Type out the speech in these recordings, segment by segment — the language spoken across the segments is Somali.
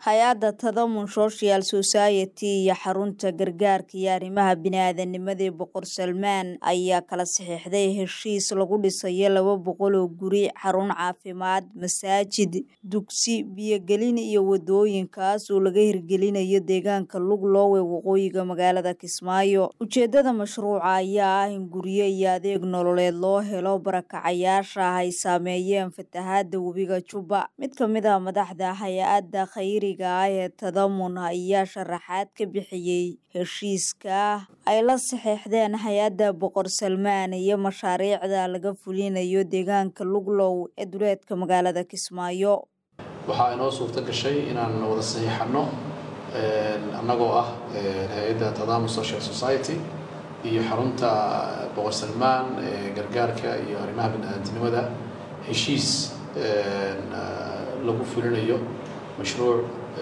hay-adda tadamun social society iyo xarunta gargaarka iyo arrimaha bini-aadanimada ee boqor salmaan ayaa kala saxiixday heshiis lagu dhisayo laba boqol oo guri xarun caafimaad masaajid dugsi biyogelin iyo wadooyinkaas oo laga hirgelinayo deegaanka lugloowe waqooyiga magaalada kismaayo ujeedada mashruuca ayaa ah in guryo iyo adeeg nololeed loo helo barakacayaasha ay saameeyeen fatahaada webiga jubba mid ka mid ah madaxda hay-adda khayriga ah ee tadamun ayaa sharaxaad ka bixiyey heshiiska ay la saxeexdeen hay-adda boqor salmaan iyo mashaariicda laga fulinayo deegaanka luglow ee duleedka magaalada kismaayo waxaa inoo suurto gashay inaan wada saxiixano annagoo ah hay-adda tadamun social society iyo xarunta boqor salmaan ee gargaarka iyo arrimaha bini-aadamnimada heshiis lagu fulinayo mashruuc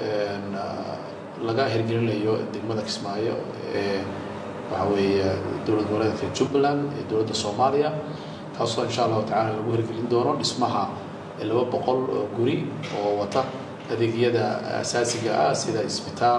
laga hirgelinayo degmada kismaayo ee waxa weeye dowlad goboleedka jubbaland ee dowladda soomaaliya taasoo insha allahu tacala lagu hirgelin doono dhismaha laba boqol oo guri oo wata adeegyada asaasiga ah sida isbitaal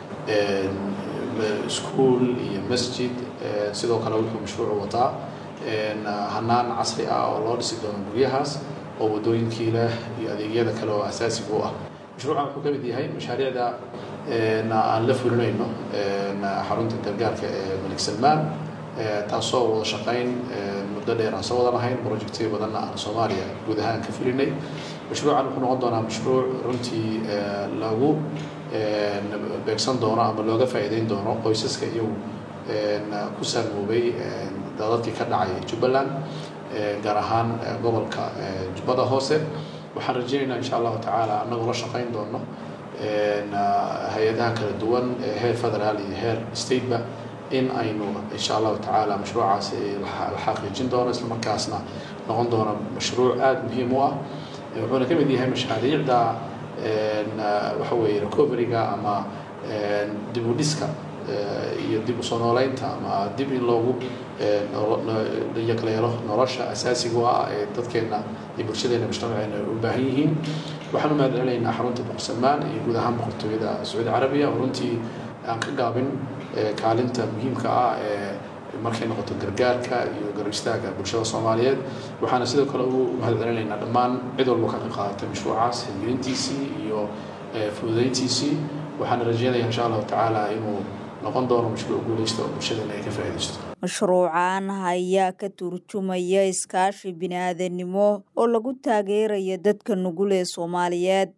iskuol iyo masjid sidoo kale wuxuu mashruucu wataa hanaan casri ah oo loo dhisi doono guryahaas oo wadooyinkii leh iyo adeegyada kale oo asaasiga u ah mashruucan wuxuu ka mid yahay mashaariicda aan la fulinayno xarunta gargaarka ee malik salmaan taasoo wada shaqayn muddo dheer aan soo wada lahayn projectyo badanna aan soomaaliya guud ahaan ka fulinay mashruucan wuxuu noqon doonaa mashruuc runtii lagu beegsan doono ama looga faa'iideyn doono qoysaska iyagu ku saamoobay dadadkii ka dhacay jubbaland gaar ahaan gobolka jubbada hoose waxaan rajeynaynaa insha allahu tacaala annagoo la shaqayn doono hay-adaha kala duwan heer federaal iyo heer stateba in aynu insha allahu tacaala mashruucaasi la xaqiijin doono islamarkaasna noqon doono mashruuc aada muhiim u ah wuxuuna ka mid yahay mashaariicda waxa weeye recoveryga ama dib u dhiska iyo dib usoo nooleynta ama dib in loogu yaqleelo nolosha asaasiga ah ee dadkeena iyo bulshadeena mujtamaceena u baahan yihiin waxaan u mahadcelinaynaa xarunta boqor salmaan iyo guud ahaan boqortooyada sacuudi carabiya oo runtii aan ka gaabin kaalinta muhiimka ah ee markay noqoto gargaarka iyo garab istaaga bulshada soomaaliyeed waxaana sidoo kale u mahadcelinaynaa dhammaan cid walba ka qayb qaadatay mashruucaas hirgelintiisii iyo fududeyntiisii waxaana rajeynaya insha allahu tacaala inuu noqon doono mashruuc guuleysta oo bulshadeena ay ka faa'iidaysto mashruucan ayaa ka turjumaya iskaashi bini-aadanimo oo lagu taageerayo dadka nugul ee soomaaliyeed